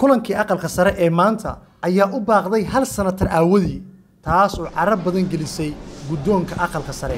kulankii aqalka sare ee maanta ayaa u baaqday hal sanatar aawadii taas oo carab badan gelisay guddoonka aqalka sare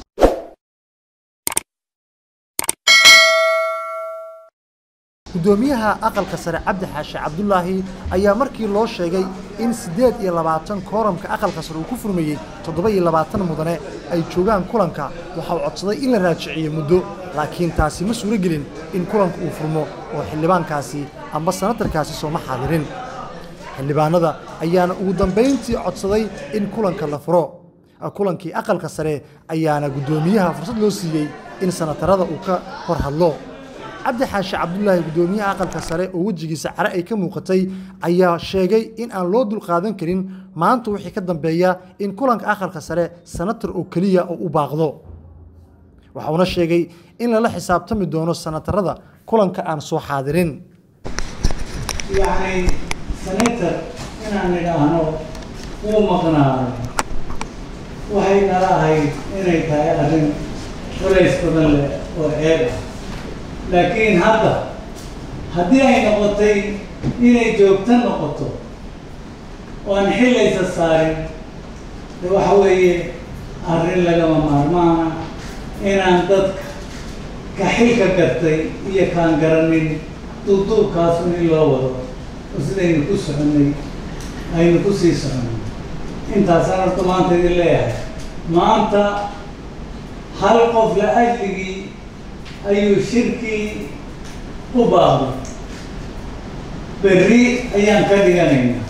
guddoomiyaha aqalka sare cabdi xaashi cabdulaahi ayaa markii loo sheegay in siddeed iyo labaatan kooramka aqalka sare uu ku furmayey toddoba iyo labaatan mudane ay joogaan kulanka waxa uu codsaday in la raajiciyo muddo laakiin taasi ma suuro gelin in kulanka uu furmo oo xildhibaankaasi amba sanatarkaasi sooma xaadirin xildhibaanada ayaana ugu dambayntii codsaday in kulanka la furo kulankii aqalka sare ayaana guddoomiyaha fursad loo siiyey in sanatarada uu ka hor hadlo cabdi xaashi cabdulaahi guddoomiyaha aqalka sare oo wejigiisa care ay ka muuqatay ayaa sheegay in aan loo dulqaadan karin maanta wixii ka dambeeya in kulanka aqalka sare sanatar oo keliya oo u baaqdo waxauna sheegay in lala xisaabtami doono sanatarada kulanka aan soo xaadirin yacni senator inaan idhaahno wuu maqnaado waxay nala ahayd inay tahay arrin culays badan leh oo ceeb ah laakiin hadda haddii ay noqotay inay joogto noqoto oo aan xillaysa saarin de waxa weeye arrin lagama maarmaana inaan dadka ka xilka gartay iyo kaan garanin duubduubkaasun in loo wado oo sidaynu ku soconnay aynu ku sii soconnay intaasaan horta maanta idin leeyahay maanta hal qof la ajligii ayuu shirkii u baaqday berri ayaan ka dhiganaynaa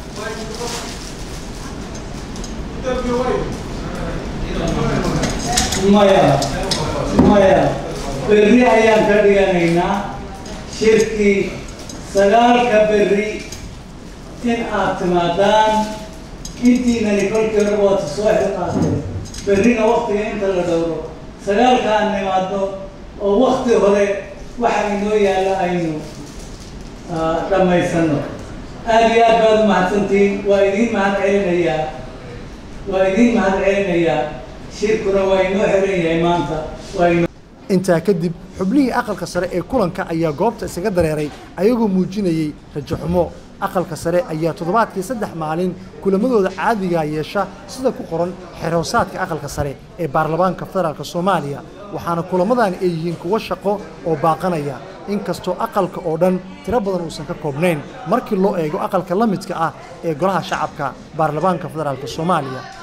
maya maya berri ayaan ka dhiganaynaa shirkii sagaalka berri in aad timaadaan intiinani kolkii hore waad soo xilqaatay berrina waktiga inta la dhowro sagaalka aan nimaadno oo wakti hore waxa inoo yaalla aynu dhammaysano aada iyo aad baad umahadsantihiin waa idiin mahad celinayaa waa idiin mahad celinayaa shirkuna waa inoo xiran yahay maanta waa inoo intaa kadib xubnihii aqalka sare ee kulanka ayaa goobta isaga dareeray ayagoo muujinayey rajo xumo aqalka sare ayaa toddobaadkii saddex maalin kulamadooda caadigaa yeesha sida ku qoran xeroosaadka aqalka sare ee baarlamaanka federaalk soomaaliya waxaana kulammadani ay yihiin kuwo shaqo oo baaqanaya inkastoo aqalka oo dhan tiro badan uusan ka koobnayn markii loo eego aqalka la midka ah ee golaha shacabka baarlamaanka federaalk soomaaliya